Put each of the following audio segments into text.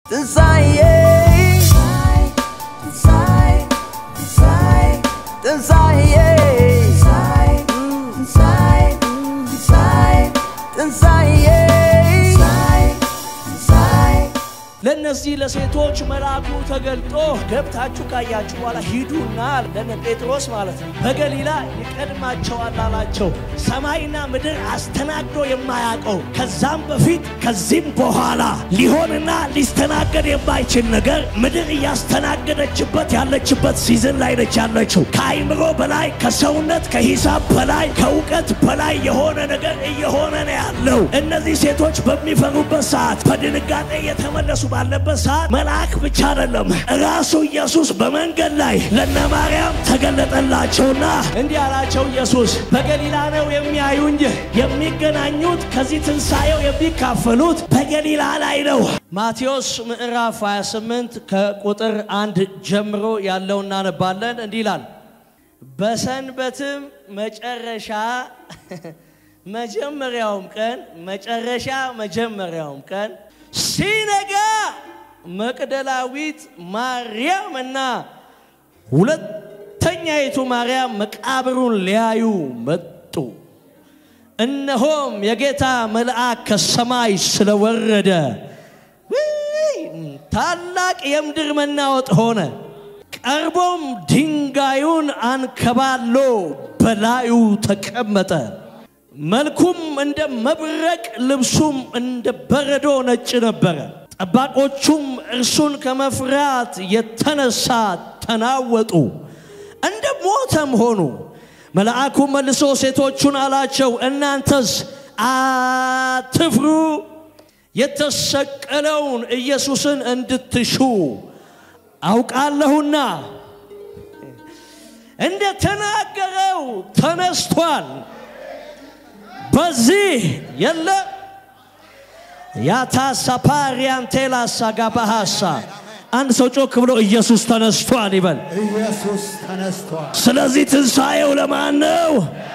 ትንሣኤ ትንሣኤ ለእነዚህ ለሴቶች መልአኩ ተገልጦ ገብታችሁ ካያችሁ በኋላ ሂዱና ለነ ጴጥሮስ ማለት ነው በገሊላ ይቀድማቸዋል አላቸው። ሰማይና ምድር አስተናግዶ የማያውቀው ከዛም በፊት ከዚህም በኋላ ሊሆንና ሊስተናገድ የማይችል ነገር ምድር እያስተናገደችበት ያለችበት ሲዝን ላይ ነች ያለችው። ከአይምሮ በላይ ከሰውነት ከሂሳብ በላይ ከእውቀት በላይ የሆነ ነገር እየሆነ ነው ያለው። እነዚህ ሴቶች በሚፈሩበት ሰዓት በድንጋጤ እየተመለሱ ባለበት ሰዓት መልአክ ብቻ አይደለም ራሱ ኢየሱስ በመንገድ ላይ ለነ ማርያም ተገለጠላቸውና እንዲህ አላቸው። ኢየሱስ በገሊላ ነው የሚያዩኝ፣ የሚገናኙት ከዚህ ትንሣኤው የሚካፈሉት በገሊላ ላይ ነው። ማቴዎስ ምዕራፍ 28 ከቁጥር አንድ ጀምሮ ያለው እናነባለን። እንዲህ ይላል በሰንበትም መጨረሻ መጀመሪያውም ቀን መጨረሻ መጀመሪያውም ቀን ሲነጋ መቅደላዊት ማርያም እና ሁለተኛይቱ ማርያም መቃብሩን ሊያዩ መጡ። እነሆም የጌታ መልአክ ከሰማይ ስለወረደ ታላቅ የምድር መናወጥ ሆነ። ቀርቦም ድንጋዩን አንከባሎ በላዩ ተቀመጠ። መልኩም እንደ መብረቅ ልብሱም እንደ በረዶ ነጭ ነበረ። ጠባቆቹም እርሱን ከመፍራት የተነሳ ተናወጡ፣ እንደ ሞተም ሆኑ። መልአኩም መልሶ ሴቶቹን አላቸው፣ እናንተስ አትፍሩ፣ የተሰቀለውን ኢየሱስን እንድትሹ አውቃለሁና እንደ ተናገረው ተነስቷል በዚህ የለ ያታሳፓሪያን ቴላሳ ጋባሃሳ አንድ ሰው ጮክ ብሎ ኢየሱስ ተነስቷል ይበል። ኢየሱስ ተነስቷል። ስለዚህ ትንሣኤው ለማን ነው?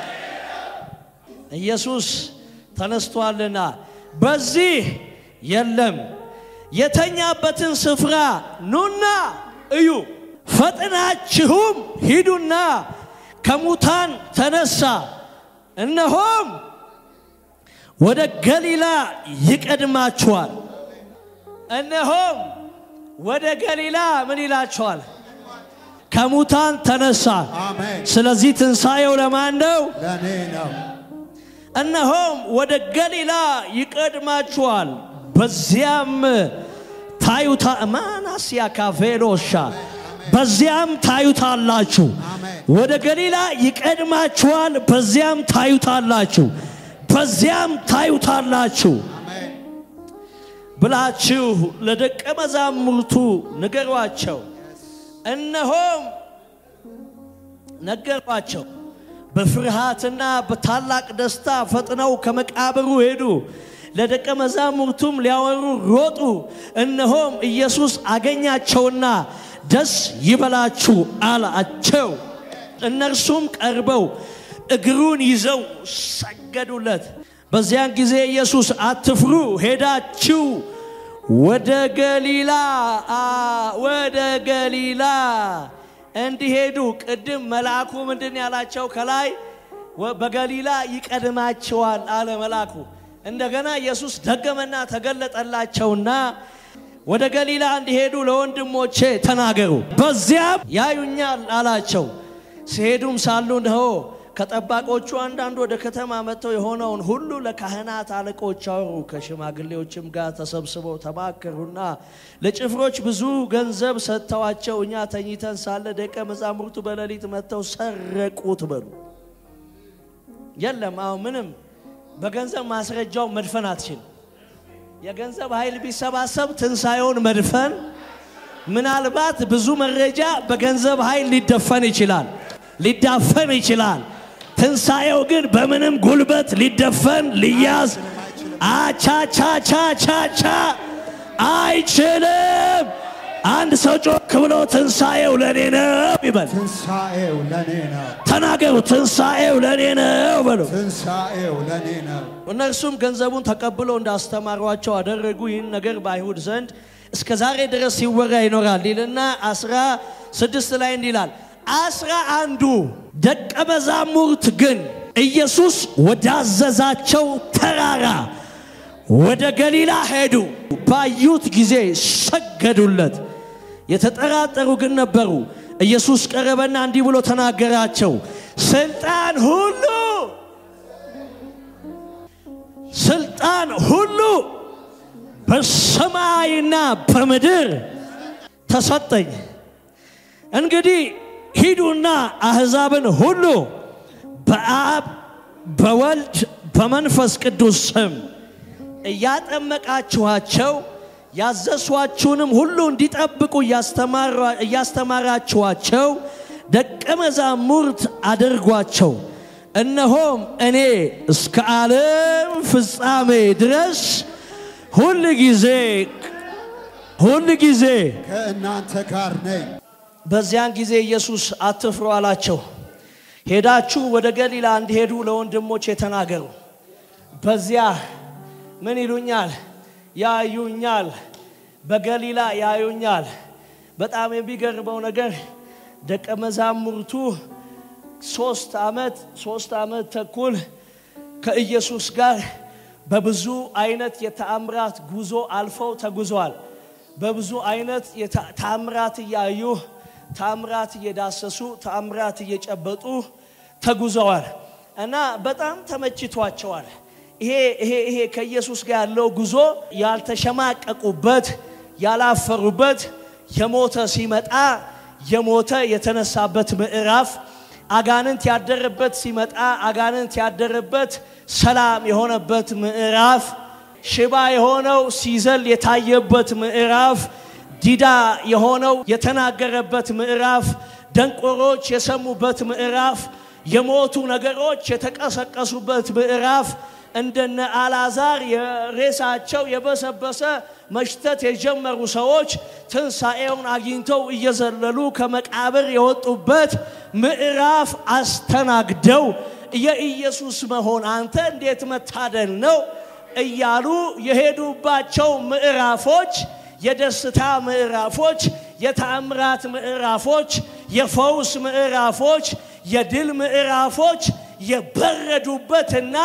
ኢየሱስ ተነስቷልና በዚህ የለም። የተኛበትን ስፍራ ኑና እዩ፣ ፈጥናችሁም ሂዱና ከሙታን ተነሳ፣ እነሆም ወደ ገሊላ ይቀድማችኋል። እነሆም ወደ ገሊላ ምን ይላችኋል? ከሙታን ተነሳ። አሜን። ስለዚህ ትንሣኤው ለማን ነው? ለእኔ ነው። እነሆም ወደ ገሊላ ይቀድማችኋል፣ በዚያም ታዩታ ማናስያ ካፌሎሻ በዚያም ታዩታላችሁ። አሜን። ወደ ገሊላ ይቀድማችኋል፣ በዚያም ታዩታላችሁ፣ በዚያም ታዩታላችሁ አሜን። ብላችሁ ለደቀ መዛሙርቱ ንገሯቸው። እነሆም ነገሯቸው። በፍርሃትና በታላቅ ደስታ ፈጥነው ከመቃብሩ ሄዱ። ለደቀ መዛሙርቱም ሊያወሩ ሮጡ። እነሆም ኢየሱስ አገኛቸውና ደስ ይበላችሁ አላቸው። እነርሱም ቀርበው እግሩን ይዘው ሰገዱለት። በዚያን ጊዜ ኢየሱስ አትፍሩ፣ ሄዳችሁ ወደ ገሊላ አ- ወደ ገሊላ እንዲሄዱ ቅድም መልአኩ ምንድን ያላቸው ከላይ ወ- በገሊላ ይቀድማቸዋል አለ መልአኩ። እንደገና ኢየሱስ ደገመና ተገለጠላቸውና ወደ ገሊላ እንዲሄዱ ለወንድሞቼ ተናገሩ፣ በዚያም ያዩኛል አላቸው። ሲሄዱም ሳሉ እነሆ ከጠባቆቹ አንዳንድ ወደ ከተማ መጥተው የሆነውን ሁሉ ለካህናት አለቆች አወሩ። ከሽማግሌዎችም ጋር ተሰብስበው ተማከሩና ለጭፍሮች ብዙ ገንዘብ ሰጥተዋቸው እኛ ተኝተን ሳለ ደቀ መዛሙርቱ በሌሊት መጥተው ሰረቁት በሉ። የለም አሁን ምንም በገንዘብ ማስረጃው መድፈን አትችልም። የገንዘብ ኃይል ቢሰባሰብ ትንሣኤውን መድፈን ምናልባት ብዙ መረጃ በገንዘብ ኃይል ሊደፈን ይችላል፣ ሊዳፈን ይችላል። ትንሣኤው ግን በምንም ጉልበት ሊደፈን ሊያዝ አቻቻቻቻቻ አይችልም። አንድ ሰው ጮክ ብሎ ትንሣኤው ለእኔ ነው ይበል። ትንሣኤው ለእኔ ነው። ተናገሩ፣ ትንሣኤው ለእኔ ነው በሉ። ትንሣኤው ለእኔ ነው። እነርሱም ገንዘቡን ተቀብለው እንዳስተማሯቸው አደረጉ። ይህን ነገር በአይሁድ ዘንድ እስከ ዛሬ ድረስ ሲወራ ይኖራል ይልና አስራ ስድስት ላይ እንዲህ ይላል አስራ አንዱ ደቀ መዛሙርት ግን ኢየሱስ ወዳዘዛቸው ተራራ ወደ ገሊላ ሄዱ። ባዩት ጊዜ ሰገዱለት። የተጠራጠሩ ግን ነበሩ። ኢየሱስ ቀረበና እንዲህ ብሎ ተናገራቸው፣ ስልጣን ሁሉ ስልጣን ሁሉ በሰማይና በምድር ተሰጠኝ። እንግዲህ ሂዱና አሕዛብን ሁሉ በአብ በወልድ በመንፈስ ቅዱስ ስም እያጠመቃችኋቸው ያዘዝኋችሁንም ሁሉ እንዲጠብቁ እያስተማራችኋቸው ደቀ መዛሙርት አድርጓቸው። እነሆም እኔ እስከ ዓለም ፍጻሜ ድረስ ሁል ጊዜ ሁል ጊዜ ከእናንተ ጋር ነኝ። በዚያን ጊዜ ኢየሱስ አትፍሩ አላቸው። ሄዳችሁ ወደ ገሊላ እንዲሄዱ ለወንድሞቼ ተናገሩ። በዚያ ምን ይሉኛል? ያዩኛል። በገሊላ ያዩኛል። በጣም የሚገርመው ነገር ደቀ መዛሙርቱ ሶስት ዓመት ሶስት ዓመት ተኩል ከኢየሱስ ጋር በብዙ አይነት የተአምራት ጉዞ አልፈው ተጉዘዋል። በብዙ አይነት ተአምራት እያዩ ተአምራት እየዳሰሱ ተአምራት እየጨበጡ ተጉዘዋል እና በጣም ተመችቷቸዋል። ይሄ ይሄ ይሄ ከኢየሱስ ጋር ያለው ጉዞ ያልተሸማቀቁበት ያላፈሩበት የሞተ ሲመጣ የሞተ የተነሳበት ምዕራፍ አጋንንት ያደረበት ሲመጣ አጋንንት ያደረበት ሰላም የሆነበት ምዕራፍ ሽባ የሆነው ሲዘል የታየበት ምዕራፍ ዲዳ የሆነው የተናገረበት ምዕራፍ ደንቆሮች የሰሙበት ምዕራፍ የሞቱ ነገሮች የተቀሰቀሱበት ምዕራፍ እንደነ አልዓዛር የሬሳቸው የበሰበሰ መሽተት የጀመሩ ሰዎች ትንሣኤውን አግኝተው እየዘለሉ ከመቃብር የወጡበት ምዕራፍ አስተናግደው የኢየሱስ መሆን አንተ እንዴት መታደል ነው እያሉ የሄዱባቸው ምዕራፎች የደስታ ምዕራፎች፣ የተአምራት ምዕራፎች፣ የፈውስ ምዕራፎች፣ የድል ምዕራፎች የበረዱበትና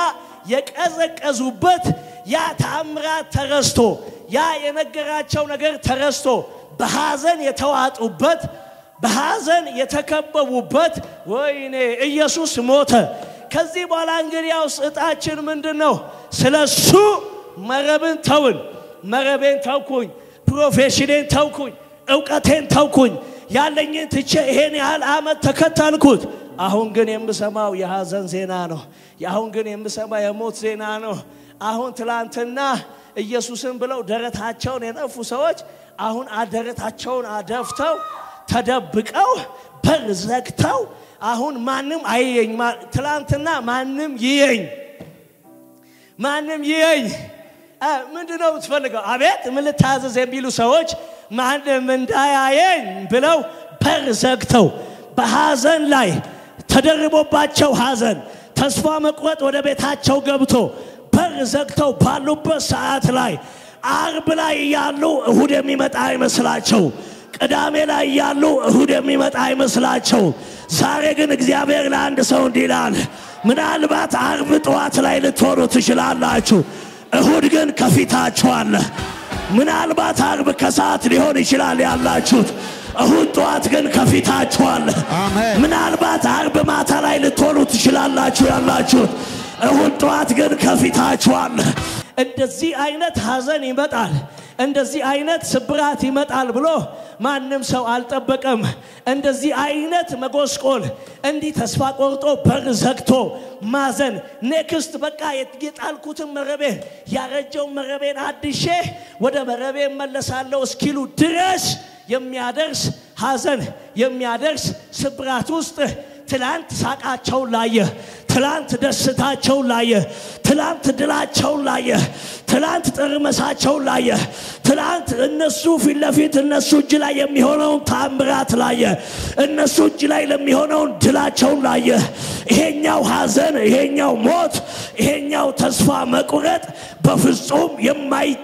የቀዘቀዙበት ያ ተአምራት ተረስቶ ያ የነገራቸው ነገር ተረስቶ በሐዘን የተዋጡበት በሐዘን የተከበቡበት ወይኔ ኢየሱስ ሞተ። ከዚህ በኋላ እንግዲያውስ እጣችን ምንድን ነው? ስለ እሱ መረብን ተውን። መረቤን ተውኩኝ፣ ፕሮፌሽኔን ተውኩኝ፣ እውቀቴን ተውኩኝ፣ ያለኝን ትቼ ይሄን ያህል ዓመት ተከተልኩት። አሁን ግን የምሰማው የሐዘን ዜና ነው። አሁን ግን የምሰማው የሞት ዜና ነው። አሁን ትላንትና ኢየሱስን ብለው ደረታቸውን የነፉ ሰዎች አሁን ደረታቸውን አደፍተው ተደብቀው በር ዘግተው አሁን ማንም አይየኝ። ትላንትና ማንም ይየኝ፣ ማንም ይየኝ። ምንድን ነው የምትፈልገው? አቤት ምን ልታዘዝ የሚሉ ሰዎች ማንም እንዳያየኝ ብለው በር ዘግተው በሐዘን ላይ ተደርቦባቸው ሐዘን ተስፋ መቁረጥ ወደ ቤታቸው ገብቶ በር ዘግተው ባሉበት ሰዓት ላይ አርብ ላይ እያሉ እሁድ የሚመጣ አይመስላቸው። ቅዳሜ ላይ እያሉ እሁድ የሚመጣ አይመስላቸው። ዛሬ ግን እግዚአብሔር ለአንድ ሰው እንዲህ ይላል፣ ምናልባት አርብ ጠዋት ላይ ልትሆኑ ትችላላችሁ፣ እሁድ ግን ከፊታችሁ አለ። ምናልባት አርብ ከሰዓት ሊሆን ይችላል ያላችሁት እሁድ ጠዋት ግን ከፊታችሁ አለ። አሜን። ምናልባት አርብ ማታ ላይ ልትሆኑ ትችላላችሁ ያላችሁት እሁድ ጠዋት ግን ከፊታችሁ አለ። እንደዚህ አይነት ሐዘን ይመጣል፣ እንደዚህ አይነት ስብራት ይመጣል ብሎ ማንም ሰው አልጠበቀም። እንደዚህ አይነት መጎስቆል፣ እንዲህ ተስፋ ቆርጦ በር ዘግቶ ማዘን፣ ኔክስት በቃ የጣልኩትን መረቤን ያረጀውን መረቤን አድሼ ወደ መረቤ እመለሳለሁ እስኪሉ ድረስ የሚያደርስ ሐዘን የሚያደርስ ስብራት ውስጥ ትላንት ሳቃቸውን ላየ፣ ትላንት ደስታቸውን ላየ፣ ትላንት ድላቸውን ላየ፣ ትላንት ጥርመሳቸውን ላየ፣ ትላንት እነሱ ፊት ለፊት እነሱ እጅ ላይ የሚሆነውን ታምራት ላየ፣ እነሱ እጅ ላይ ለሚሆነውን ድላቸውን ላየ። ይሄኛው ሐዘን፣ ይሄኛው ሞት፣ ይሄኛው ተስፋ መቁረጥ በፍጹም የማይጠበቅ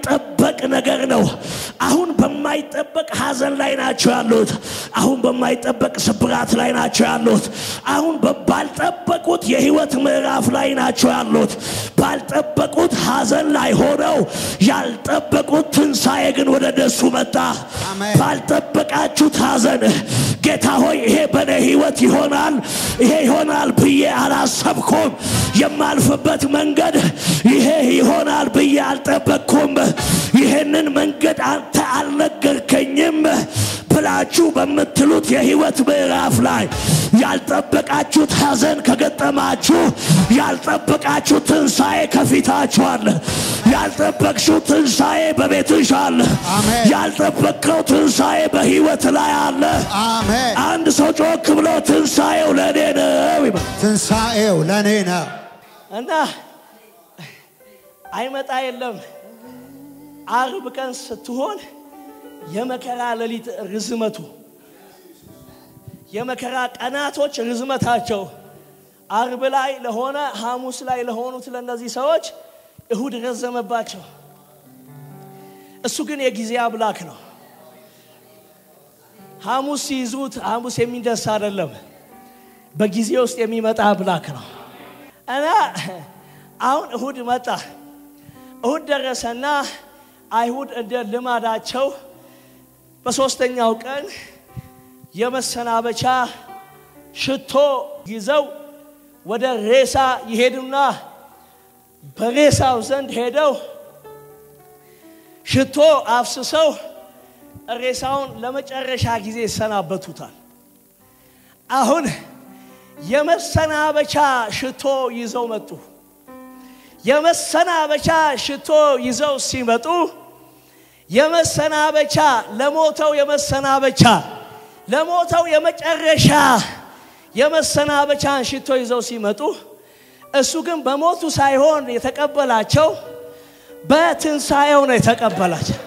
የማይጠበቅ ነገር ነው። አሁን በማይጠበቅ ሐዘን ላይ ናቸው ያሉት። አሁን በማይጠበቅ ስብራት ላይ ናቸው ያሉት። አሁን በ- ባልጠበቁት የህይወት ምዕራፍ ላይ ናቸው ያሉት። ባልጠበቁት ሐዘን ላይ ሆነው ያልጠበቁት ትንሣኤ ግን ወደ እነሱ መጣ። አሜን። ባልጠበቃችሁት ሐዘን ጌታ ሆይ ይሄ በእኔ ህይወት ይሆናል ይሄ ይሆናል ብዬ አላሰብኩም። የማልፍበት መንገድ ይሄ ይሆናል ብዬ አልጠበቅኩም። ይህንን መንገድ አንተ አልነገርከኝም ብላችሁ በምትሉት የህይወት ምዕራፍ ላይ ያልጠበቃችሁት ሐዘን ከገጠማችሁ ያልጠበቃችሁ ትንሣኤ ከፊታችሁ አለ። ያልጠበቅሽው ትንሣኤ በቤትሽ አለ። አሜን። ያልጠበቅከው ትንሣኤ በህይወት ላይ አለ። አሜን። አንድ ሰው ጮክ ብሎ ትንሣኤው ለእኔ ነው ይበል። ትንሣኤው ለእኔ ነው። እና አይመጣ የለም አርብ ቀን ስትሆን የመከራ ሌሊት ርዝመቱ የመከራ ቀናቶች ርዝመታቸው አርብ ላይ ለሆነ ሐሙስ ላይ ለሆኑት ለእነዚህ ሰዎች እሁድ ረዘመባቸው። እሱ ግን የጊዜ አምላክ ነው። ሐሙስ ሲይዙት ሐሙስ የሚደርስ አይደለም፣ በጊዜ ውስጥ የሚመጣ አምላክ ነው። እና አሁን እሁድ መጣ። እሁድ ደረሰና አይሁድ እንደ ልማዳቸው በሦስተኛው ቀን የመሰናበቻ ሽቶ ይዘው ወደ ሬሳ ይሄዱና በሬሳው ዘንድ ሄደው ሽቶ አፍስሰው ሬሳውን ለመጨረሻ ጊዜ ይሰናበቱታል። አሁን የመሰናበቻ ሽቶ ይዘው መጡ። የመሰናበቻ ሽቶ ይዘው ሲመጡ የመሰናበቻ ለሞተው የመሰናበቻ ለሞተው የመጨረሻ የመሰናበቻን ሽቶ ይዘው ሲመጡ እሱ ግን በሞቱ ሳይሆን የተቀበላቸው በትንሣኤው ነው የተቀበላቸው።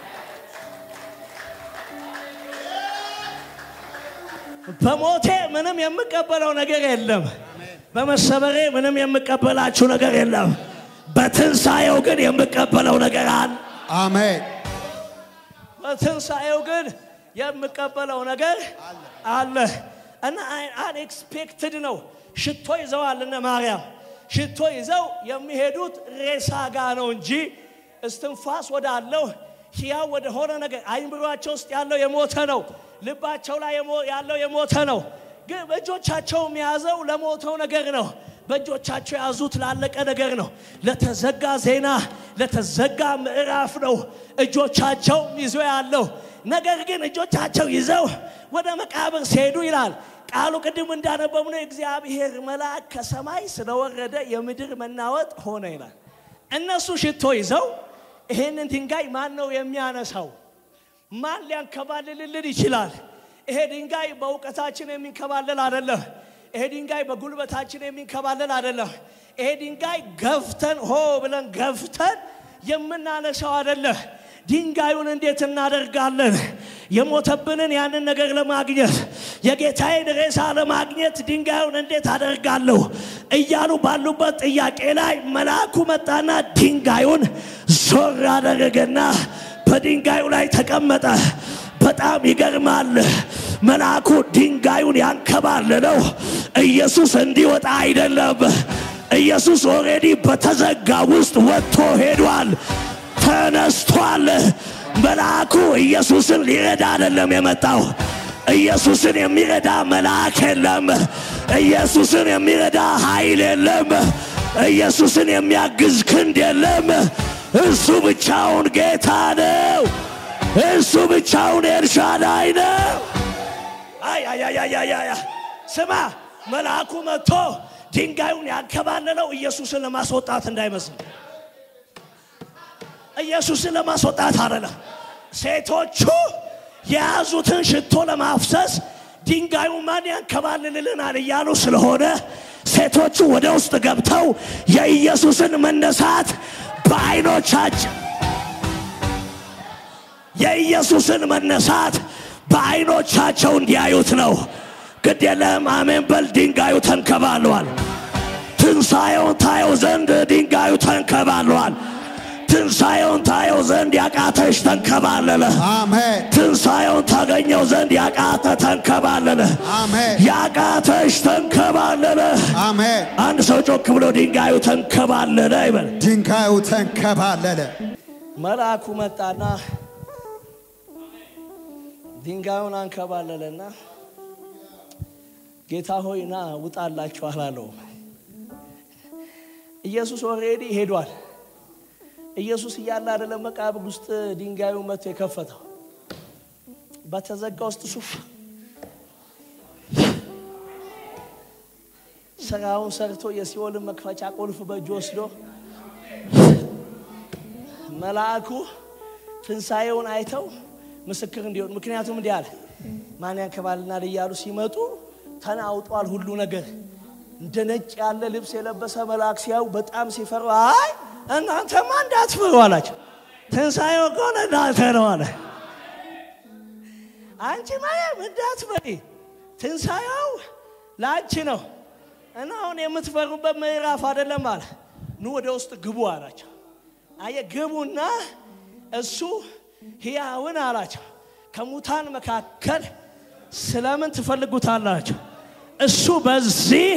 በሞቴ ምንም የምቀበለው ነገር የለም። በመሰበሬ ምንም የምቀበላችሁ ነገር የለም። በትንሣኤው ግን የምቀበለው ነገር አለ። አሜን። በትንሣኤው ግን የምቀበለው ነገር አለ እና አንኤክስፔክትድ ነው። ሽቶ ይዘዋል እነ ማርያም ሽቶ ይዘው የሚሄዱት ሬሳ ጋ ነው እንጂ እስትንፋስ ወዳለው ሕያው ወደ ሆነ ነገር አይምሯቸው ውስጥ ያለው የሞተ ነው። ልባቸው ላይ የሞ- ያለው የሞተ ነው። ግን በእጆቻቸው የያዘው ለሞተው ነገር ነው። በእጆቻቸው የያዙት ላለቀ ነገር ነው። ለተዘጋ ዜና፣ ለተዘጋ ምዕራፍ ነው እጆቻቸው ይዞ ያለው። ነገር ግን እጆቻቸው ይዘው ወደ መቃብር ሲሄዱ ይላል ቃሉ ቅድም እንዳነበብነው የእግዚአብሔር መልአክ ከሰማይ ስለወረደ የምድር መናወጥ ሆነ ይላል። እነሱ ሽቶ ይዘው ይሄንን ድንጋይ ማን ነው የሚያነሳው? ማን ሊያንከባልልልን ይችላል? ይሄ ድንጋይ በእውቀታችን የሚንከባለል አይደለም። ይሄ ድንጋይ በጉልበታችን የሚንከባለል አይደለም። ይሄ ድንጋይ ገፍተን ሆ ብለን ገፍተን የምናነሳው አይደለም። ድንጋዩን እንዴት እናደርጋለን? የሞተብንን ያንን ነገር ለማግኘት የጌታዬን ሬሳ ለማግኘት ድንጋዩን እንዴት አደርጋለሁ እያሉ ባሉበት ጥያቄ ላይ መልአኩ መጣና ድንጋዩን ዞር አደረገና በድንጋዩ ላይ ተቀመጠ። በጣም ይገርማል። መልአኩ ድንጋዩን ያንከባለለው ኢየሱስ እንዲወጣ አይደለም። ኢየሱስ ኦልሬዲ በተዘጋ ውስጥ ወጥቶ ሄዷል፣ ተነስቷል። መልአኩ ኢየሱስን ሊረዳ አይደለም የመጣው። ኢየሱስን የሚረዳ መልአክ የለም። ኢየሱስን የሚረዳ ኃይል የለም። ኢየሱስን የሚያግዝ ክንድ የለም። እሱ ብቻውን ጌታ ነው። እሱ ብቻውን ኤልሻዳይ ነው። አይ አይ አይ አይ አይ አይ ስማ፣ መልአኩ መጥቶ ድንጋዩን ያንከባለለው ኢየሱስን ለማስወጣት እንዳይመስል፣ ኢየሱስን ለማስወጣት አይደለም። ሴቶቹ የያዙትን ሽቶ ለማፍሰስ ድንጋዩ ማን ያንከባልልልናል እያሉ ስለሆነ ሴቶቹ ወደ ውስጥ ገብተው የኢየሱስን መነሳት በዓይኖቻቸው የኢየሱስን መነሳት በዓይኖቻቸው እንዲያዩት ነው። ግድ የለም አሜን በል። ድንጋዩ ተንከባሏል። ትንሣኤውን ታየው ዘንድ ድንጋዩ ተንከባሏል። ትንሣኤውን ታየው ዘንድ ያቃተሽ ተንከባለለ። አሜን ትንሣኤውን ታገኘው ዘንድ ያቃተ ተንከባለለ። አሜን ያቃተሽ ተንከባለለ። አሜን አንድ ሰው ጮክ ብሎ ድንጋዩ ተንከባለለ ይበል። ድንጋዩ ተንከባለለ መልአኩ መጣና ድንጋዩን አንከባለለና ጌታ ሆይ ና ውጣላችሁ አላለው። ኢየሱስ ኦልሬዲ ሄዷል። ኢየሱስ እያለ አይደለም መቃብር ውስጥ ድንጋዩ መጥቶ የከፈተው በተዘጋ ውስጥ ሱፍ ስራውን ሰርቶ የሲኦልን መክፈቻ ቁልፍ በእጁ ወስዶ መልአኩ ትንሣኤውን አይተው ምስክር እንዲሆን ምክንያቱም እንዲህ አለ ማን ያንከባልናል እያሉ ሲመጡ ተናውጧል ሁሉ ነገር እንደ ነጭ ያለ ልብስ የለበሰ መልአክ ሲያዩ በጣም ሲፈሩ አይ እናንተማ እንዳትፈሩ አላቸው ትንሣኤው እኮ ለእናንተ ነው አለ አንቺ ማርያም እንዳትፈሪ ትንሣኤው ለአንቺ ነው እና አሁን የምትፈሩበት ምዕራፍ አይደለም አለ ኑ ወደ ውስጥ ግቡ አላቸው አየ ግቡና እሱ ሕያውን አላቸው ከሙታን መካከል ስለምን ትፈልጉታላችሁ እሱ በዚህ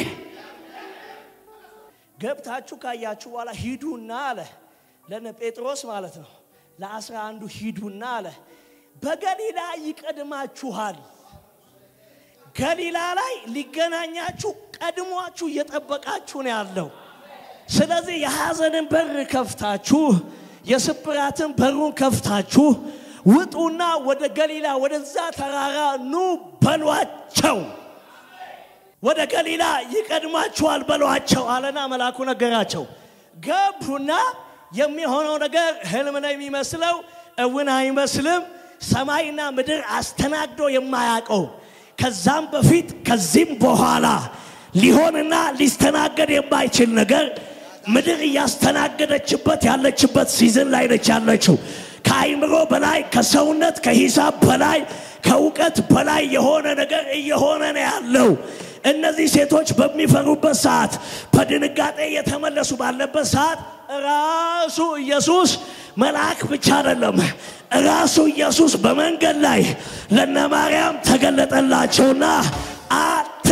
ገብታችሁ ካያችሁ በኋላ ሂዱና አለ ለነ ጴጥሮስ ማለት ነው ለአስራ አንዱ ሂዱና አለ በገሊላ ይቀድማችኋል ገሊላ ላይ ሊገናኛችሁ ቀድሟችሁ እየጠበቃችሁ ነው ያለው ስለዚህ የሐዘንን በር ከፍታችሁ የስብራትን በሩን ከፍታችሁ ውጡና ወደ ገሊላ ወደዛ ተራራ ኑ በሏቸው ወደ ገሊላ ይቀድማችኋል በሏቸው አለና መልአኩ ነገራቸው ገቡና የሚሆነው ነገር ህልም ነው የሚመስለው እውን አይመስልም ሰማይና ምድር አስተናግዶ የማያውቀው ከዛም በፊት ከዚህም በኋላ ሊሆንና ሊስተናገድ የማይችል ነገር ምድር እያስተናገደችበት ያለችበት ሲዝን ላይ ነች ያለችው ከአይምሮ በላይ ከሰውነት ከሂሳብ በላይ ከእውቀት በላይ የሆነ ነገር እየሆነ ነው ያለው እነዚህ ሴቶች በሚፈሩበት ሰዓት በድንጋጤ እየተመለሱ ባለበት ሰዓት ራሱ ኢየሱስ መልአክ ብቻ አይደለም ራሱ ኢየሱስ በመንገድ ላይ ለነ ማርያም ተገለጠላቸውና አት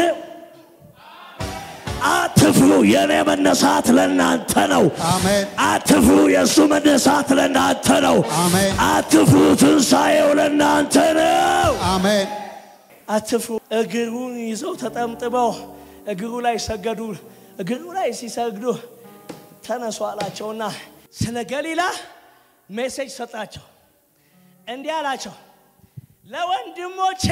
አትፍሩ የእኔ መነሳት ለእናንተ ነው አሜን አትፍሩ የእሱ መነሳት ለእናንተ ነው አሜን አትፍሩ ትንሣኤው ለእናንተ ነው አሜን አትፍሩ እግሩን ይዘው ተጠምጥመው እግሩ ላይ ሰገዱ እግሩ ላይ ሲሰግዱ ተነሱ አላቸውና ስለ ገሊላ ሜሴጅ ሰጣቸው እንዲህ አላቸው ለወንድሞቼ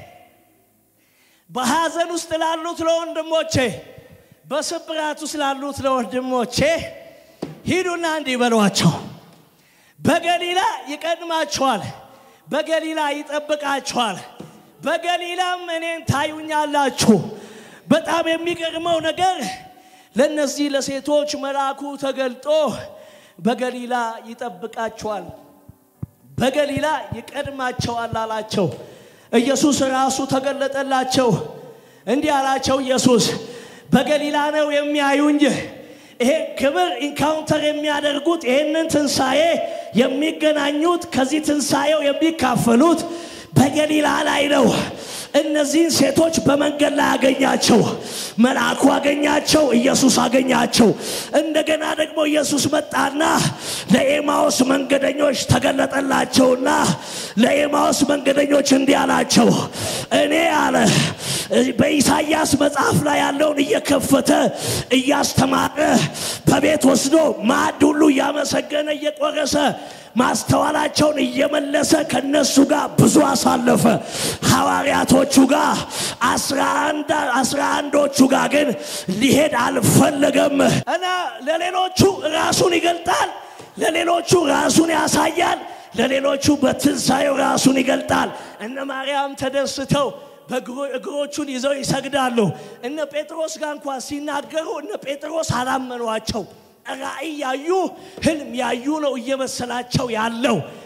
በሐዘን ውስጥ ላሉት ለወንድሞቼ በስብራት ውስጥ ላሉት ለወንድሞቼ ሂዱና እንዲህ በሏቸው በገሊላ ይቀድማችኋል በገሊላ ይጠብቃችኋል በገሊላም እኔን ታዩኛላችሁ በጣም የሚገርመው ነገር ለእነዚህ ለሴቶች መልአኩ ተገልጦ በገሊላ ይጠብቃቸዋል በገሊላ ይቀድማቸዋል አላቸው ኢየሱስ ራሱ ተገለጠላቸው እንዲህ አላቸው ኢየሱስ በገሊላ ነው የሚያዩኝ ይሄ ክብር ኢንካውንተር የሚያደርጉት ይህንን ትንሣኤ የሚገናኙት ከዚህ ትንሣኤው የሚካፈሉት በገሊላ ላይ ነው እነዚህን ሴቶች በመንገድ ላይ አገኛቸው መልአኩ አገኛቸው ኢየሱስ አገኛቸው እንደገና ደግሞ ኢየሱስ መጣና ለኤማዎስ መንገደኞች ተገለጠላቸውና ለኤማዎስ መንገደኞች እንዲህ አላቸው እኔ አለ በኢሳይያስ መጽሐፍ ላይ ያለውን እየከፈተ እያስተማረ በቤት ወስዶ ማዕድ ሁሉ እያመሰገነ እየቆረሰ ማስተዋላቸውን እየመለሰ ከነሱ ጋር ብዙ አሳለፈ ሐዋርያቶቹ ጋር አስራ አንዶቹ ጋር ግን ሊሄድ አልፈለገም እና ለሌሎቹ ራሱን ይገልጣል ለሌሎቹ ራሱን ያሳያል ለሌሎቹ በትንሣኤው ራሱን ይገልጣል እነ ማርያም ተደስተው እግሮቹን ይዘው ይሰግዳሉ እነ ጴጥሮስ ጋር እንኳን ሲናገሩ እነ ጴጥሮስ አላመኗቸው ራእይ ያዩ ህልም ያዩ ነው እየመሰላቸው ያለው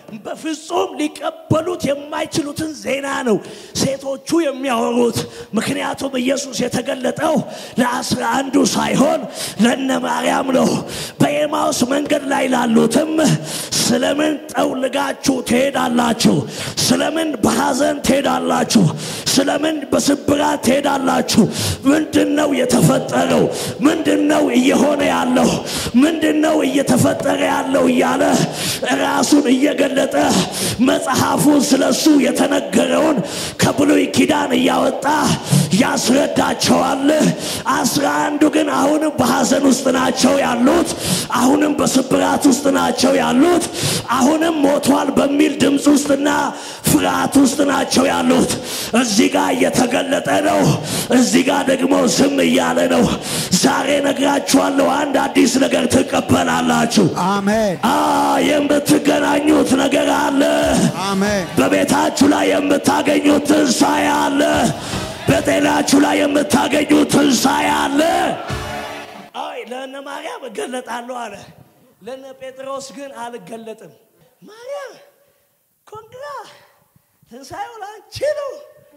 በፍጹም ሊቀበሉት የማይችሉትን ዜና ነው ሴቶቹ የሚያወሩት። ምክንያቱም ኢየሱስ የተገለጠው ለአስራ አንዱ ሳይሆን ለነ ማርያም ነው። በኤማውስ መንገድ ላይ ላሉትም ስለምን ጠውልጋችሁ ትሄዳላችሁ? ስለምን በሐዘን ትሄዳላችሁ? ስለምን በስብራት ትሄዳላችሁ? ምንድን ነው የተፈጠረው? ምንድን ነው እየሆነ ያለው? ምንድን ነው እየተፈጠረ ያለው? እያለ ራሱን እየገለጠ መጽሐፉን ስለሱ የተነገረውን ከብሉይ ኪዳን እያወጣ ያስረዳቸዋል። አስራ አንዱ ግን አሁንም በሐዘን ውስጥ ናቸው ያሉት። አሁንም በስብራት ውስጥ ናቸው ያሉት። አሁንም ሞቷል በሚል ድምፅ ውስጥና ፍርሃት ውስጥ ናቸው ያሉት። እዚህ ጋር እየተገለጠ ነው፣ እዚህ ጋር ደግሞ ዝም እያለ ነው። ዛሬ ነግራችኋለሁ፣ አንድ አዲስ ነገር ትቀበላላችሁ። አሜን አ የምትገናኙት ነገር አለ። አሜን በቤታችሁ ላይ የምታገኙት ትንሣኤ አለ። በጤናችሁ ላይ የምታገኙት ትንሣኤ አለ። አይ ለእነ ማርያም እገለጣለሁ አለ። ለእነ ጴጥሮስ ግን አልገለጥም። ማርያም ኮንግራ፣ ትንሣኤው ለአንቺ ነው፣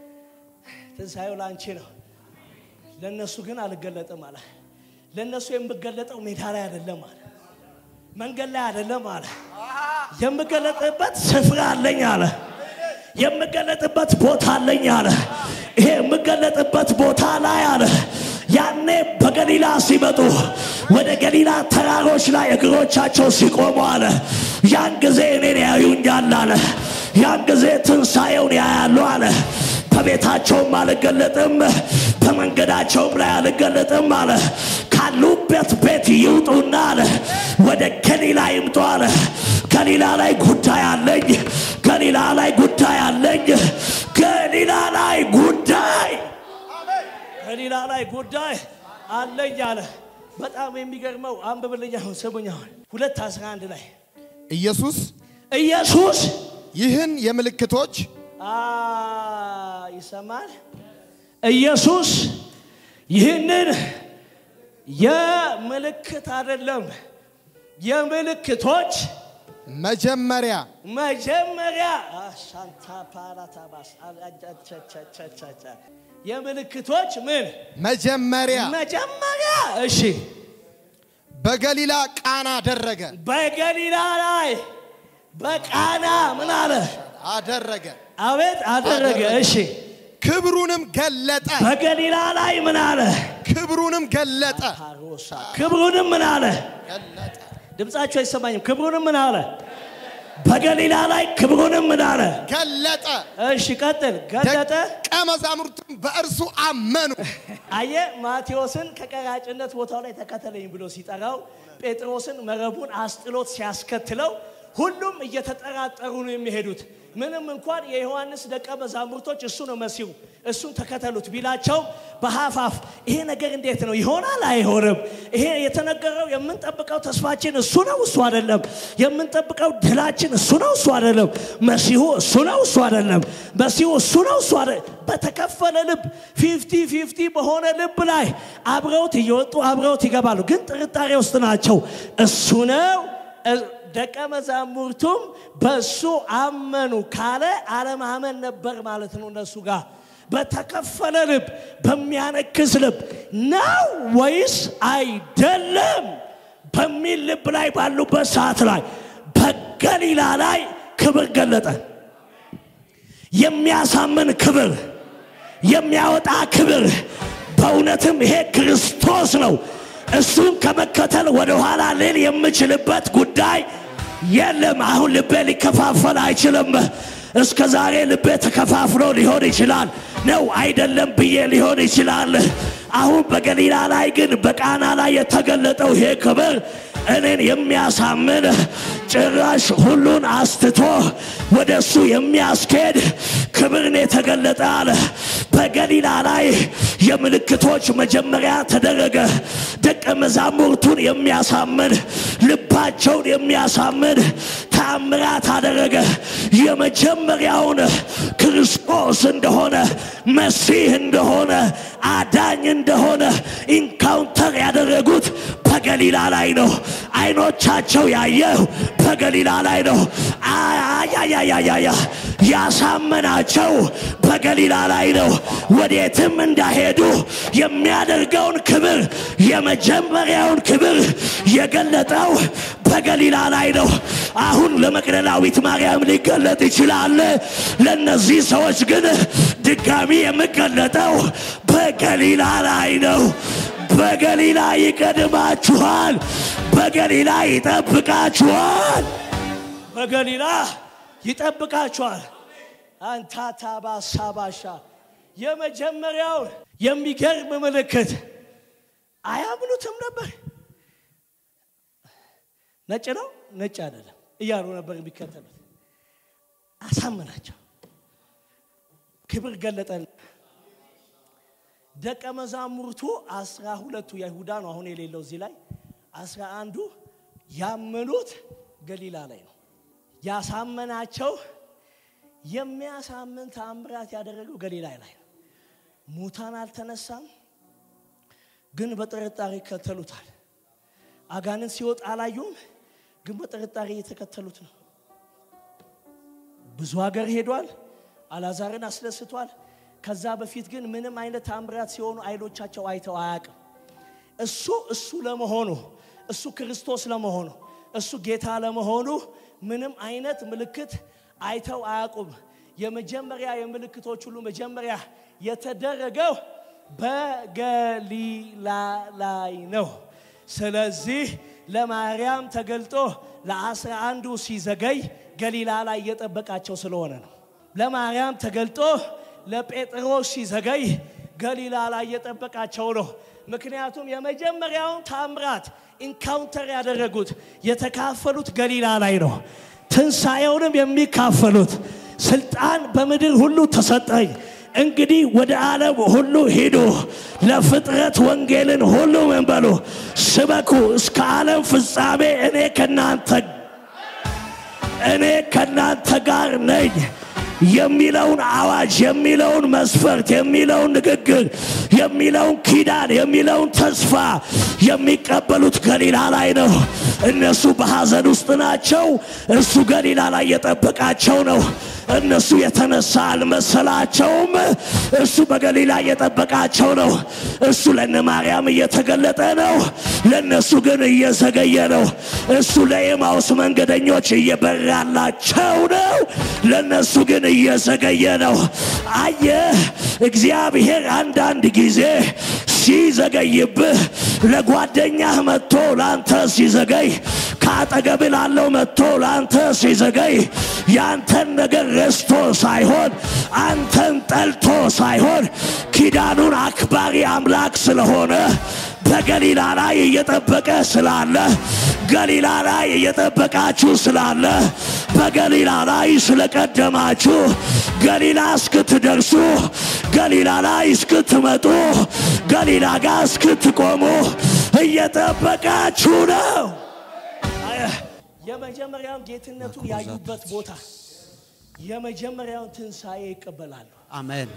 ትንሣኤው ለአንቺ ነው። ለእነሱ ግን አልገለጥም አለ። ለእነሱ የምገለጠው ሜዳ ላይ አይደለም አለ፣ መንገድ ላይ አይደለም አለ። የምገለጥበት ስፍራ አለኝ አለ። የምገለጥበት ቦታ አለኝ አለ። ይሄ የምገለጥበት ቦታ ላይ አለ ያኔ በገሊላ ሲመጡ ወደ ገሊላ ተራሮች ላይ እግሮቻቸው ሲቆሙ አለ ያን ጊዜ እኔን ያዩኛል አለ። ያን ጊዜ ትንሣኤውን ያያሉ አለ። በቤታቸውም አልገለጥም፣ በመንገዳቸውም ላይ አልገለጥም አለ። ካሉበት ቤት ይውጡና አለ ወደ ገሊላ ይምጡ አለ። ገሊላ ላይ ጉዳይ አለኝ፣ ገሊላ ላይ ጉዳይ አለኝ፣ ገሊላ ላይ ጉዳይ ገሊላ ላይ ጉዳይ አለኝ አለ። በጣም የሚገርመው አንብብልኝ፣ አሁን ስሙኝ። አሁን ሁለት አስራ አንድ ላይ ኢየሱስ ኢየሱስ ይህን የምልክቶች አ ይሰማል። ኢየሱስ ይህንን የምልክት አይደለም የምልክቶች መጀመሪያ መጀመሪያ አሻንታ ፓራታባስ አቻቻቻቻቻ የምልክቶች ምን መጀመሪያ መጀመሪያ እሺ በገሊላ ቃና አደረገ በገሊላ ላይ በቃና ምን አለ አደረገ አቤት አደረገ እሺ ክብሩንም ገለጠ በገሊላ ላይ ምን አለ ክብሩንም ገለጠ ፓሮሳ ክብሩንም ምን አለ ገለጠ ድምፃቸው አይሰማኝም ክብሩንም ምን አለ በገሊላ ላይ ክብሩንም ምን አለ ገለጠ እሺ ቀጥል ገለጠ ደቀ መዛሙርቱም በእርሱ አመኑ አየ ማቴዎስን ከቀራጭነት ቦታው ላይ ተከተለኝ ብሎ ሲጠራው ጴጥሮስን መረቡን አስጥሎት ሲያስከትለው ሁሉም እየተጠራጠሩ ነው የሚሄዱት ምንም እንኳን የዮሐንስ ደቀ መዛሙርቶች እሱ ነው መሲሁ እሱን ተከተሉት ቢላቸው በሀፋፍ ይሄ ነገር እንዴት ነው ይሆናል አይሆንም ይሄ የተነገረው የምንጠብቀው ተስፋችን እሱ ነው እሱ አይደለም የምንጠብቀው ድላችን እሱ ነው እሱ አይደለም መሲሁ እሱ ነው እሱ አይደለም መሲሁ እሱ ነው እሱ አይደለም በተከፈለ ልብ ፊፍቲ ፊፍቲ በሆነ ልብ ላይ አብረውት እየወጡ አብረውት ይገባሉ ግን ጥርጣሬ ውስጥ ናቸው እሱ ነው ደቀ መዛሙርቱም በሱ አመኑ ካለ አለማመን ነበር ማለት ነው እነሱ ጋር በተከፈለ ልብ በሚያነክስ ልብ ነው ወይስ አይደለም በሚል ልብ ላይ ባሉበት ሰዓት ላይ በገሊላ ላይ ክብር ገለጠ የሚያሳምን ክብር የሚያወጣ ክብር በእውነትም ይሄ ክርስቶስ ነው እሱን ከመከተል ወደ ኋላ ልል የምችልበት ጉዳይ የለም አሁን ልቤ ሊከፋፈል አይችልም እስከ ዛሬ ልቤ ተከፋፍሎ ሊሆን ይችላል ነው አይደለም ብዬ ሊሆን ይችላል አሁን በገሊላ ላይ ግን በቃና ላይ የተገለጠው ይሄ ክብር እኔን የሚያሳምን ጭራሽ ሁሉን አስትቶ ወደ እሱ የሚያስኬድ ክብርን የተገለጠ አለ በገሊላ ላይ የምልክቶች መጀመሪያ ተደረገ። ደቀ መዛሙርቱን የሚያሳምን ልባቸውን የሚያሳምን ተአምራት አደረገ። የመጀመሪያውን ክርስቶስ እንደሆነ መሲህ እንደሆነ አዳኝ እንደሆነ ኢንካውንተር ያደረጉት በገሊላ ላይ ነው። አይኖቻቸው ያየው በገሊላ ላይ ነው። አያያያያያ ያሳመናቸው በገሊላ ላይ ነው። ወዴትም እንዳሄዱ የሚያደርገውን ክብር የመጀመሪያውን ክብር የገለጠው በገሊላ ላይ ነው። አሁን ለመቅደላዊት ማርያም ሊገለጥ ይችላል። ለእነዚህ ሰዎች ግን ድጋሚ የሚገለጠው በገሊላ ላይ ነው። በገሊላ ይቀድማችኋል። በገሊላ ይጠብቃችኋል። በገሊላ ይጠብቃችኋል። አንታታ ባሳባሻ የመጀመሪያውን የሚገርም ምልክት አያምኑትም ነበር። ነጭ ነው ነጭ አይደለም እያሉ ነበር የሚከተሉት። አሳመናቸው። ክብር ገለጠን። ደቀ መዛሙርቱ አስራ ሁለቱ የይሁዳ ነው አሁን የሌለው እዚህ ላይ አስራ አንዱ ያመኑት ገሊላ ላይ ነው። ያሳመናቸው የሚያሳምን ተአምራት ያደረገው ገሊላ ላይ ነው። ሙታን አልተነሳም፣ ግን በጥርጣሬ ይከተሉታል። አጋንንት ሲወጣ አላዩም፣ ግን በጥርጣሬ እየተከተሉት ነው። ብዙ ሀገር ሄዷል። አላዛርን አስደስቷል። ከዛ በፊት ግን ምንም አይነት ታምራት ሲሆኑ አይኖቻቸው አይተው አያውቅም። እሱ እሱ ለመሆኑ እሱ ክርስቶስ ለመሆኑ እሱ ጌታ ለመሆኑ ምንም አይነት ምልክት አይተው አያውቁም። የመጀመሪያ የምልክቶች ሁሉ መጀመሪያ የተደረገው በገሊላ ላይ ነው። ስለዚህ ለማርያም ተገልጦ ለአስራ አንዱ ሲዘገይ ገሊላ ላይ እየጠበቃቸው ስለሆነ ነው። ለማርያም ተገልጦ ለጴጥሮስ ሲዘገይ ገሊላ ላይ እየጠበቃቸው ነው። ምክንያቱም የመጀመሪያውን ታምራት ኢንካውንተር ያደረጉት የተካፈሉት ገሊላ ላይ ነው። ትንሣኤውንም የሚካፈሉት ስልጣን በምድር ሁሉ ተሰጠኝ፣ እንግዲህ ወደ ዓለም ሁሉ ሂዱ፣ ለፍጥረት ወንጌልን ሁሉ ምን በሉ ስበኩ፣ እስከ ዓለም ፍጻሜ እኔ ከናንተ እኔ ከናንተ ጋር ነኝ የሚለውን አዋጅ የሚለውን መስፈርት የሚለውን ንግግር የሚለውን ኪዳን የሚለውን ተስፋ የሚቀበሉት ገሊላ ላይ ነው። እነሱ በሐዘን ውስጥ ናቸው። እሱ ገሊላ ላይ የጠበቃቸው ነው። እነሱ የተነሳ አልመሰላቸውም። እሱ በገሊላ እየጠበቃቸው ነው። እሱ ለነ ማርያም እየተገለጠ ነው። ለእነሱ ግን እየዘገየ ነው። እሱ ለኤማውስ መንገደኞች እየበራላቸው ነው። ለእነሱ ግን እየዘገየ ነው። አየህ፣ እግዚአብሔር አንዳንድ ጊዜ ሲዘገይብህ ለጓደኛህ መጥቶ ለአንተ ሲዘገይ ከአጠገብ ላለው መጥቶ ለአንተ ሲዘገይ ያንተን ነገር ረስቶ ሳይሆን አንተን ጠልቶ ሳይሆን ኪዳኑን አክባሪ አምላክ ስለሆነ በገሊላ ላይ እየጠበቀ ስላለ ገሊላ ላይ እየጠበቃችሁ ስላለ በገሊላ ላይ ስለቀደማችሁ ገሊላ እስክትደርሱ ገሊላ ላይ እስክትመጡ ገሊላ ጋር እስክትቆሙ እየጠበቃችሁ ነው። የመጀመሪያውን ጌትነቱን ያዩበት ቦታ የመጀመሪያውን ትንሣኤ ይቀበላሉ። አሜን።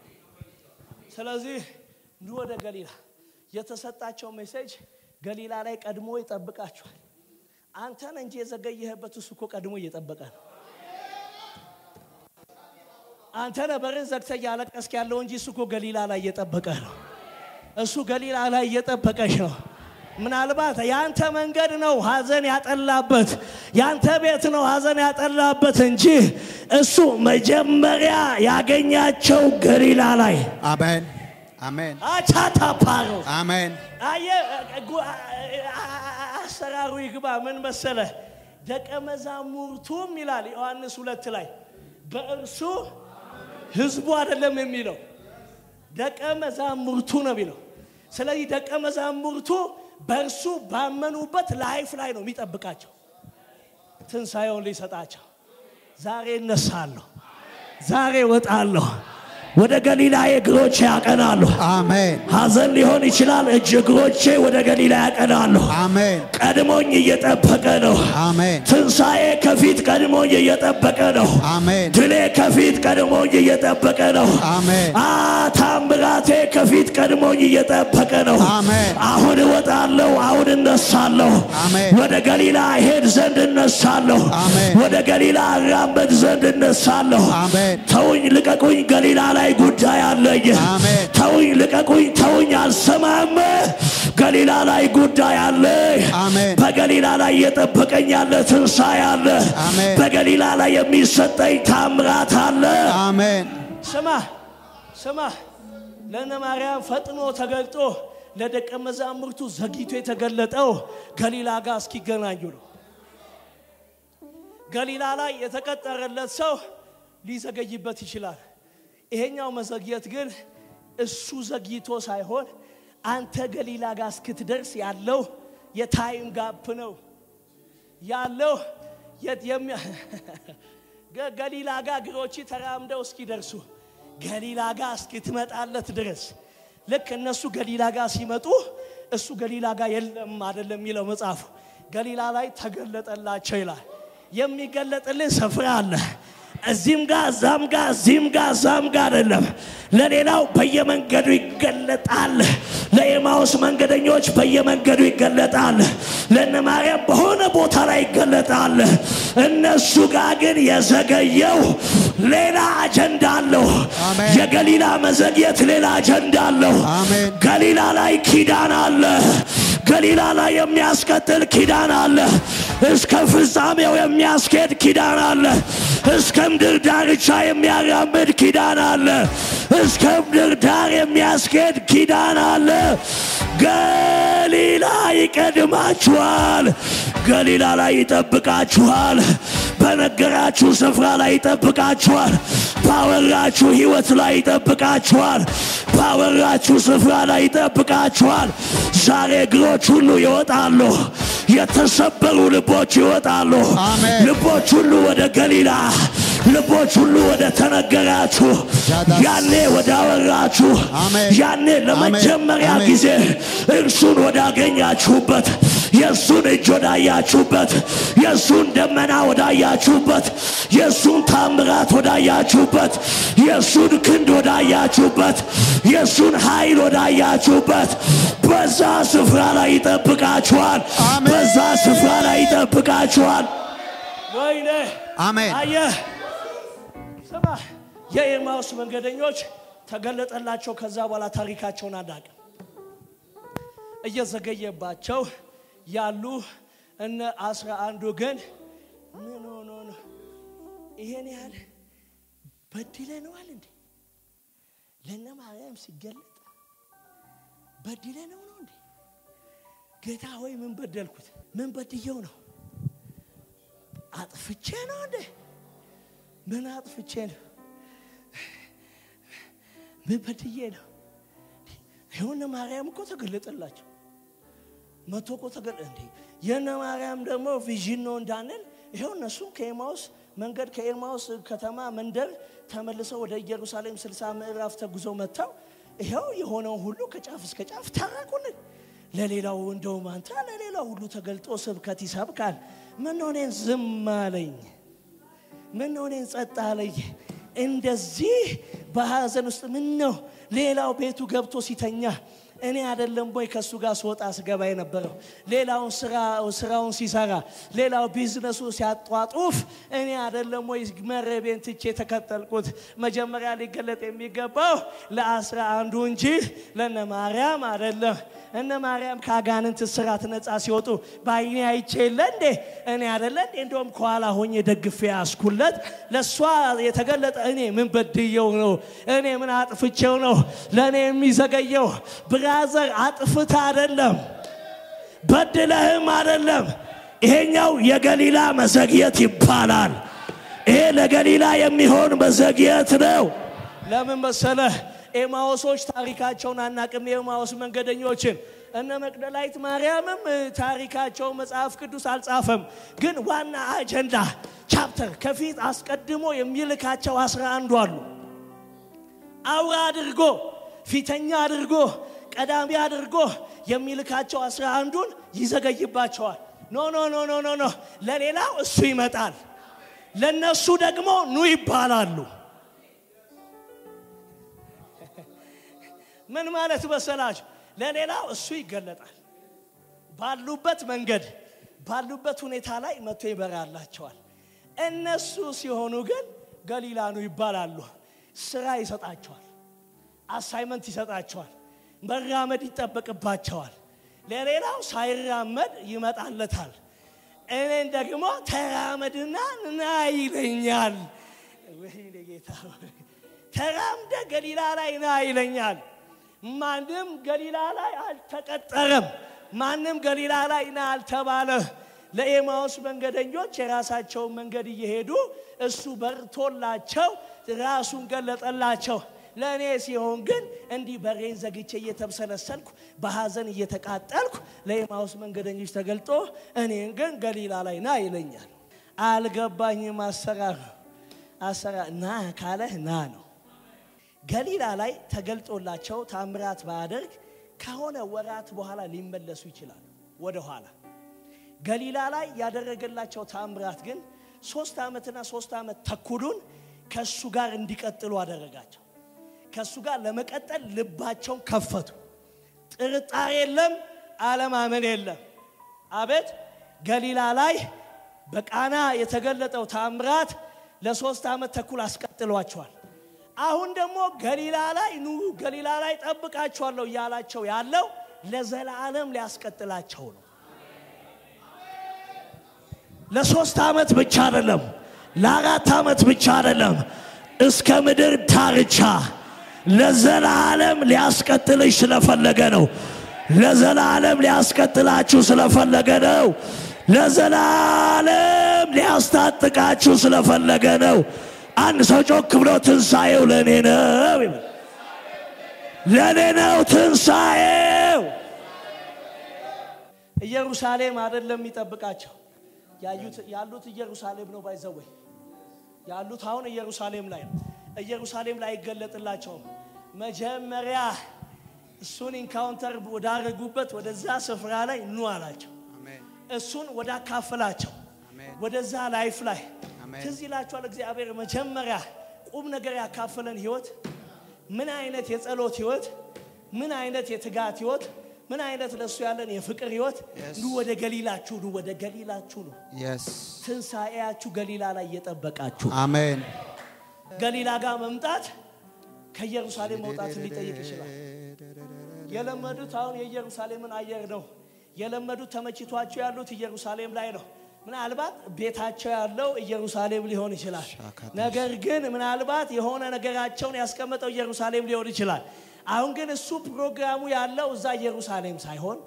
ስለዚህ ኑ ወደ ገሊላ የተሰጣቸው ሜሴጅ ገሊላ ላይ ቀድሞ ይጠብቃችኋል። አንተን እንጂ የዘገየህበት እሱ እኮ ቀድሞ እየጠበቀ ነው። አንተ ነህ በርን ዘግተህ እያለቀስክ ያለው እንጂ እሱ እኮ ገሊላ ላይ እየጠበቀ ነው። እሱ ገሊላ ላይ እየጠበቀሽ ነው። ምናልባት ያንተ መንገድ ነው ሐዘን ያጠላበት፣ ያንተ ቤት ነው ሐዘን ያጠላበት እንጂ እሱ መጀመሪያ ያገኛቸው ገሊላ ላይ አሜን። አሜን። አቻታፓሮ አሜን። አየ ጉ- አሰራሩ ይግባ። ምን መሰለ ደቀ መዛሙርቱም ይላል ዮሐንስ ሁለት ላይ በእርሱ ህዝቡ አይደለም የሚለው ደቀ መዛሙርቱ ነው የሚለው። ስለዚህ ደቀ መዛሙርቱ በእርሱ ባመኑበት ላይፍ ላይ ነው የሚጠብቃቸው ትንሣኤውን ሊሰጣቸው። ዛሬ እነሳለሁ፣ ዛሬ እወጣለሁ፣ ወደ ገሊላ እግሮቼ ያቀናሉ። አሜን ሐዘን ሊሆን ይችላል። እጅ እግሮቼ ወደ ገሊላ ያቀናሉ። አሜን ቀድሞኝ እየጠበቀ ነው። አሜን ትንሣኤ ከፊት ቀድሞኝ እየጠበቀ ነው። አሜን ድሌ ከፊት ቀድሞኝ እየጠበቀ ነው። አሜን አ ታምራቴ ከፊት ቀድሞኝ እየጠበቀ ነው። አሜን አሁን እወጣለሁ፣ አሁን እነሳለሁ። አሜን ወደ ገሊላ ሄድ ዘንድ እነሳለሁ። አሜን ወደ ገሊላ እራመድ ዘንድ እነሳለሁ። አሜን ተውኝ፣ ልቀቁኝ፣ ገሊላ ላይ ጉዳይ አለኝ። አሜን ተውኝ፣ ልቀቁኝ፣ ተውኝ፣ አልሰማም። ገሊላ ላይ ጉዳይ አለ። አሜን በገሊላ ላይ እየጠበቀኝ ያለ ትንሣኤ አለ። አሜን በገሊላ ላይ የሚሰጠኝ ታምራት አለ። አሜን ስማ ስማ፣ ለእነ ማርያም ፈጥኖ ተገልጦ ለደቀ መዛሙርቱ ዘግይቶ የተገለጠው ገሊላ ጋር እስኪገናኙ ነው። ገሊላ ላይ የተቀጠረለት ሰው ሊዘገይበት ይችላል። ይሄኛው መዘግየት ግን እሱ ዘግይቶ ሳይሆን አንተ ገሊላ ጋር እስክትደርስ ያለው የታይም ጋፕ ነው ያለው የት- የሚያ- ገ- ገሊላ ጋር እግሮች ተራምደው እስኪደርሱ ገሊላ ጋር እስክትመጣለት ድረስ ልክ እነሱ ገሊላ ጋር ሲመጡ እሱ ገሊላ ጋር የለም አይደለም የሚለው መጽሐፉ። ገሊላ ላይ ተገለጠላቸው ይላል። የሚገለጥልህ ስፍራ አለ። እዚህም ጋር እዛም ጋር እዚህም ጋር እዛም ጋር አይደለም። ለሌላው በየመንገዱ ይገለጣል። ለኤማውስ መንገደኞች በየመንገዱ ይገለጣል። ለእነ ማርያም በሆነ ቦታ ላይ ይገለጣል። እነሱ ጋር ግን የዘገየው ሌላ አጀንዳ አለው። አሜን። የገሊላ መዘግየት ሌላ አጀንዳ አለው። አሜን። ገሊላ ላይ ኪዳን አለ። ገሊላ ላይ የሚያስቀጥል ኪዳን አለ። እስከ ፍጻሜው የሚያስኬድ ኪዳን አለ። እስከ ምድር ዳርቻ የሚያራምድ ኪዳን አለ። እስከ ምድር ዳር የሚያስኬድ ኪዳን አለ። ገሊላ ይቀድማችኋል። ገሊላ ላይ ይጠብቃችኋል። በነገራችሁ ስፍራ ላይ ይጠብቃችኋል። ባወራችሁ ሕይወት ላይ ይጠብቃችኋል። ባወራችሁ ስፍራ ላይ ይጠብቃችኋል። ዛሬ እግሮች ሁሉ ይወጣሉ። የተሰበሩ ልቦች ይወጣሉ። አሜን። ልቦች ሁሉ ወደ ገሊላ፣ ልቦች ሁሉ ወደ ተነገራችሁ፣ ጃዳስ። ያኔ ወደ አወራችሁ፣ አሜን። ያኔ ለመጀመሪያ አሜን። ጊዜ እርሱን ወዳገኛችሁበት የእሱን እጅ ወዳያችሁበት የእሱን ደመና ወዳያችሁበት የእሱን ታምራት ወዳያችሁበት የእሱን ክንድ ወዳያችሁበት የእሱን ኃይል ወዳያችሁበት በዛ ስፍራ ላይ ይጠብቃችኋል። አሜን። በዛ ስፍራ ላይ ይጠብቃችኋል። ወይኔ አሜን አየህ፣ ስማ፣ የኤማውስ መንገደኞች ተገለጠላቸው። ከዛ በኋላ ታሪካቸውን አናውቅም። እየዘገየባቸው ያሉ እነ አስራ አንዱ ግን ምን ሆኖ ነው ይሄን ያህል በድለነዋል እንዴ? ለእነ ማርያም ሲገለጥ በድለነው ነው እንዴ? ጌታ ሆይ ምን በደልኩት? ምን በድየው ነው? አጥፍቼ ነው እንዴ? ምን አጥፍቼ ነው? ምን በድዬ ነው? የሆነ ማርያም እኮ ተገለጠላቸው። መቶ እኮ ተገለ እንዴ የነ ማርያም ደግሞ ቪዥን ነው እንዳንል ይኸው እነሱም ከኤማውስ መንገድ ከኤማውስ ከተማ መንደር ተመልሰው ወደ ኢየሩሳሌም ስልሳ ምዕራፍ ተጉዘው መጥተው ይኸው የሆነውን ሁሉ ከጫፍ እስከ ጫፍ ታረቁልን። ለሌላው እንደውም አንተ ለሌላው ሁሉ ተገልጦ ስብከት ይሰብካል። ምን ሆኔን ዝም አለኝ? ምን ሆኔን ጸጥ አለኝ? እንደዚህ በሐዘን ውስጥ ምን ነው ሌላው ቤቱ ገብቶ ሲተኛ እኔ አይደለም ወይ ከእሱ ጋር ስወጣ ስገባ የነበረው ሌላውን ስራውን ሲሰራ ሌላው ቢዝነሱ ሲያጧጡፍ እኔ አይደለም ወይ መረቤን ትቼ የተከተልኩት መጀመሪያ ሊገለጥ የሚገባው ለአስራ አንዱ እንጂ ለነ ማርያም አይደለም እነ ማርያም ከአጋንንት እስራት ነፃ ሲወጡ በአይኔ አይቼ የለ እንዴ እኔ አይደለ እንዴ እንደውም ከኋላ ሆኜ ደግፌ ያስኩለት ለእሷ የተገለጠ እኔ ምን በድየው ነው እኔ ምን አጥፍቼው ነው ለእኔ የሚዘገየው ብራዘር አጥፍታ አይደለም በድለህም አይደለም ይሄኛው የገሊላ መዘግየት ይባላል ይሄ ለገሊላ የሚሆን መዘግየት ነው ለምን መሰለህ ኤማዎሶች ታሪካቸውን አናቅም የኤማዎስ መንገደኞችን እነ መቅደላዊት ማርያምም ታሪካቸው መጽሐፍ ቅዱስ አልጻፈም ግን ዋና አጀንዳ ቻፕተር ከፊት አስቀድሞ የሚልካቸው አስራ አንዱ አሉ አውራ አድርጎ ፊተኛ አድርጎ ቀዳሚ አድርጎ የሚልካቸው አስራ አንዱን ይዘገይባቸዋል። ኖ ኖ ኖ ኖ ኖ ኖ ለሌላው እሱ ይመጣል፣ ለነሱ ደግሞ ኑ ይባላሉ። ምን ማለት መሰላችሁ? ለሌላው እሱ ይገለጣል። ባሉበት መንገድ ባሉበት ሁኔታ ላይ መጥቶ ይበራላቸዋል። እነሱ ሲሆኑ ግን ገሊላኑ ይባላሉ። ስራ ይሰጣቸዋል፣ አሳይመንት ይሰጣቸዋል፣ መራመድ ይጠበቅባቸዋል። ለሌላው ሳይራመድ ይመጣለታል። እኔን ደግሞ ተራመድና ና ይለኛል። ወይኔ ጌታ ሆይ፣ ተራምደ ገሊላ ላይ ና ይለኛል። ማንም ገሊላ ላይ አልተቀጠረም። ማንም ገሊላ ላይ ና አልተባለ። ለኤማውስ መንገደኞች የራሳቸውን መንገድ እየሄዱ እሱ በርቶላቸው ራሱን ገለጠላቸው። ለእኔ ሲሆን ግን እንዲህ በሬን ዘግቼ እየተብሰለሰልኩ በሐዘን እየተቃጠልኩ ለኤማውስ መንገደኞች ተገልጦ እኔን ግን ገሊላ ላይ ና ይለኛል። አልገባኝም። አሰራር አሰራር ና ካለህ ና ነው። ገሊላ ላይ ተገልጦላቸው ታምራት ባያደርግ ከሆነ ወራት በኋላ ሊመለሱ ይችላሉ ወደ ኋላ። ገሊላ ላይ ያደረገላቸው ታምራት ግን ሶስት ዓመትና ሶስት ዓመት ተኩሉን ከእሱ ጋር እንዲቀጥሉ አደረጋቸው። ከእሱ ጋር ለመቀጠል ልባቸውን ከፈቱ። ጥርጣሬ የለም፣ አለማመን የለም። አቤት ገሊላ ላይ በቃና የተገለጠው ታምራት ለሶስት ዓመት ተኩል አስቀጥሏቸዋል። አሁን ደግሞ ገሊላ ላይ ኑ ገሊላ ላይ ጠብቃችኋለሁ እያላቸው ያለው ለዘላለም ሊያስቀጥላቸው ነው። ለሶስት ዓመት ብቻ አይደለም፣ ለአራት ዓመት ብቻ አይደለም፣ እስከ ምድር ዳርቻ ለዘላለም ሊያስቀጥልሽ ስለፈለገ ነው። ለዘላለም ሊያስቀጥላችሁ ስለፈለገ ነው። ለዘላለም ሊያስታጥቃችሁ ስለፈለገ ነው። አንድ ሰው ጮክ ብሎ ትንሣኤው ለእኔ ነው ይበል። ለእኔ ነው ትንሣኤው። ኢየሩሳሌም አይደለም የሚጠብቃቸው ያሉት ኢየሩሳሌም ነው። ባይዘወይ ያሉት አሁን ኢየሩሳሌም ላይ ነው። ኢየሩሳሌም ላይ አይገለጥላቸውም። መጀመሪያ እሱን ኢንካውንተር ወዳረጉበት ወደዛ ስፍራ ላይ ኑ አላቸው። እሱን ወዳካፈላቸው ወደዛ ላይፍ ላይ ትዝ ይላችኋል። እግዚአብሔር መጀመሪያ ቁም ነገር ያካፈለን ህይወት ምን አይነት የጸሎት ህይወት፣ ምን አይነት የትጋት ህይወት፣ ምን አይነት ለእሱ ያለን የፍቅር ህይወት። ኑ ወደ ገሊላችሁ፣ ኑ ወደ ገሊላችሁ ነው። ትንሣኤያችሁ ገሊላ ላይ እየጠበቃችሁ አሜን። ገሊላ ጋር መምጣት ከኢየሩሳሌም መውጣትን ሊጠይቅ ይችላል። የለመዱት አሁን የኢየሩሳሌምን አየር ነው የለመዱት። ተመችቷቸው ያሉት ኢየሩሳሌም ላይ ነው። ምናልባት ቤታቸው ያለው ኢየሩሳሌም ሊሆን ይችላል። ነገር ግን ምናልባት የሆነ ነገራቸውን ያስቀመጠው ኢየሩሳሌም ሊሆን ይችላል። አሁን ግን እሱ ፕሮግራሙ ያለው እዛ ኢየሩሳሌም ሳይሆን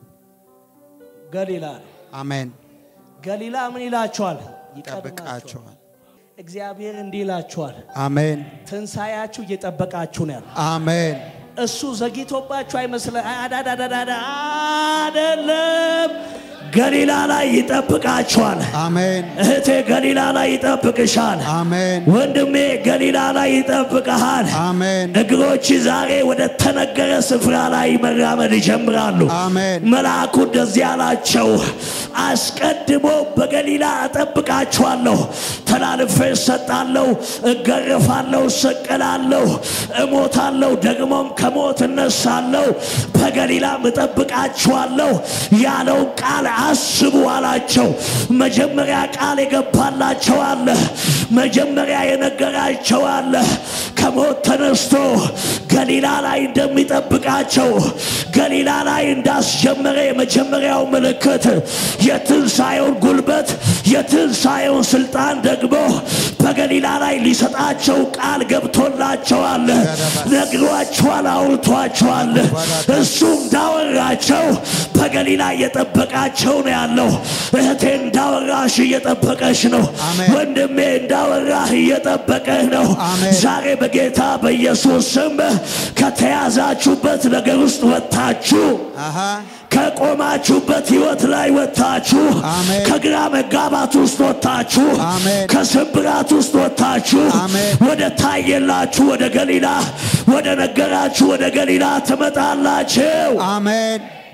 ገሊላ ነው። አሜን። ገሊላ ምን ይላቸዋል? ይጠብቃቸዋል። እግዚአብሔር እንዲህ ይላችኋል፣ አሜን። ትንሣኤያችሁ እየጠበቃችሁ ነው ያለው። አሜን። እሱ ዘግይቶባችሁ አይመስለ አዳዳዳዳ አይደለም። ገሊላ ላይ ይጠብቃችኋል። አሜን። እህቴ ገሊላ ላይ ይጠብቅሻል። አሜን። ወንድሜ ገሊላ ላይ ይጠብቅሃል። አሜን። እግሮች ዛሬ ወደ ተነገረ ስፍራ ላይ መራመድ ይጀምራሉ። አሜን። መልአኩ እንደዚህ አላቸው፣ አስቀድሞ በገሊላ እጠብቃችኋለሁ፣ ተላልፌ እሰጣለሁ፣ እገረፋለሁ፣ እሰቀላለሁ፣ እሞታለሁ፣ ደግሞም ከሞት እነሳለሁ፣ በገሊላም እጠብቃችኋለሁ ያለውን ቃል አስቡ አላቸው። መጀመሪያ ቃል የገባላቸው አለ። መጀመሪያ የነገራቸው አለ። ከሞት ተነስቶ ገሊላ ላይ እንደሚጠብቃቸው ገሊላ ላይ እንዳስጀመረ የመጀመሪያው ምልክት የትንሣኤውን ጉልበት የትንሣኤውን ስልጣን ደግሞ በገሊላ ላይ ሊሰጣቸው ቃል ገብቶላቸዋል። ነግሯቸዋል፣ አውርቷቸዋል። እሱ እንዳወራቸው በገሊላ እየጠበቃቸው ነው ያለው። እህቴ እንዳወራሽ እየጠበቀሽ ነው። አሜን። ወንድሜ እንዳወራህ እየጠበቀህ ነው። አሜን። ዛሬ በጌታ በኢየሱስ ስም ከተያዛችሁበት ነገር ውስጥ ወጥታችሁ አሃ ከቆማችሁበት ህይወት ላይ ወጥታችሁ አሜን። ከግራ መጋባት ውስጥ ወጥታችሁ አሜን። ከስብራት ውስጥ ወጥታችሁ አሜን። ወደ ታየላችሁ ወደ ገሊላ ወደ ነገራችሁ ወደ ገሊላ ትመጣላችሁ። አሜን